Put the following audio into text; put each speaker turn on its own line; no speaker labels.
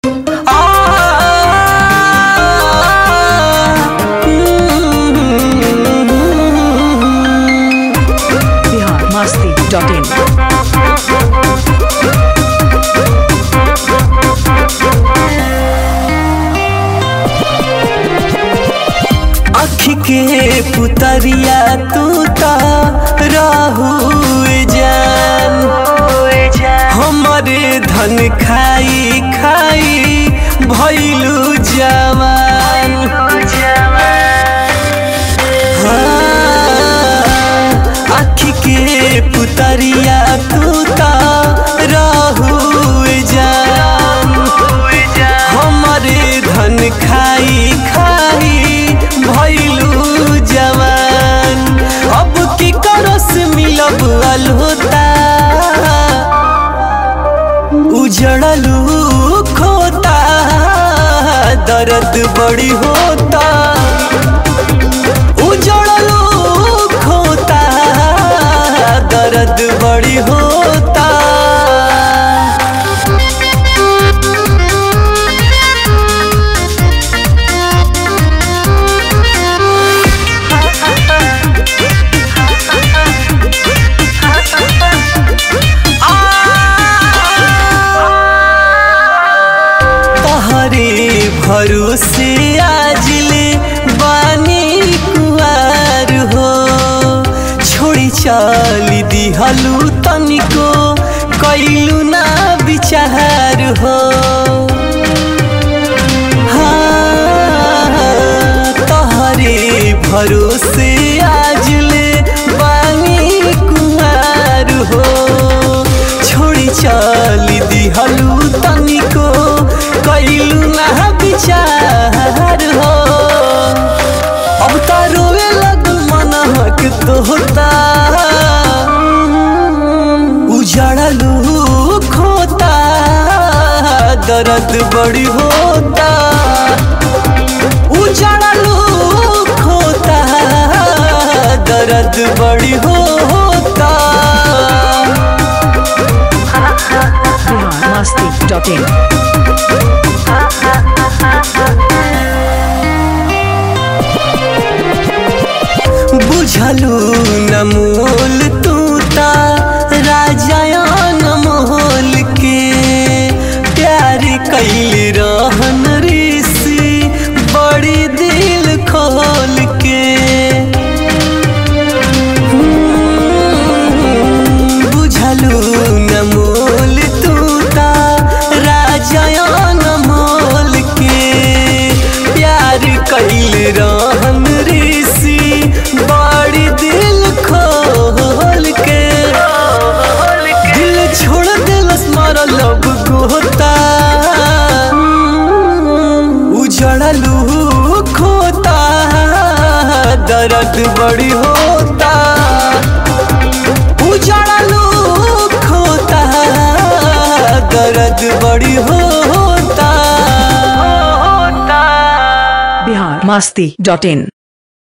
Bihar Masti dot in
अखी के पुतरिया तू ता रहू जान हमारे धन खाई खाई भैलू जवान हाँ, अखी के पुतरिया तू ता रहू जान हमारे धन खाई खाई भैलू जवान अब की करस मिलब अलहोता उजड़लू खोता दर्द बड़ी होता उजड़लू खोता दर्द बड़ी होता तहरे भरोसे आजले बानी कुआर हो छोड़ी चली दिहलू तनिको कैलू ना विचार हो हाँ, तहरे भरोसे आजले बानी कुआर हो छोड़ी चली दिहलू तनिको कैलू ना विचार हो अब तो रोवे लग मन हक तो होता उजड़लू खोता दर्द बड़ी होता उजड़लू खोता दर्द बड़ी होता
बिहार मस्ती डॉट इन
बुझलू न मोल तू ता राजायन मोल के प्यार कैल रहन ऋषि बड़ी दिल खोल के बुझलू न मोल तू ता राजायन मोल के प्यार कैल रहन ऋषि बड़ी दिल खोल के दिल छोड़ दिलस मारा लब गोता उजड़लू खोता दर्द बड़ी होता उजड़लू खोता दर्द बड़ी होता
बिहार मस्ती डॉट इन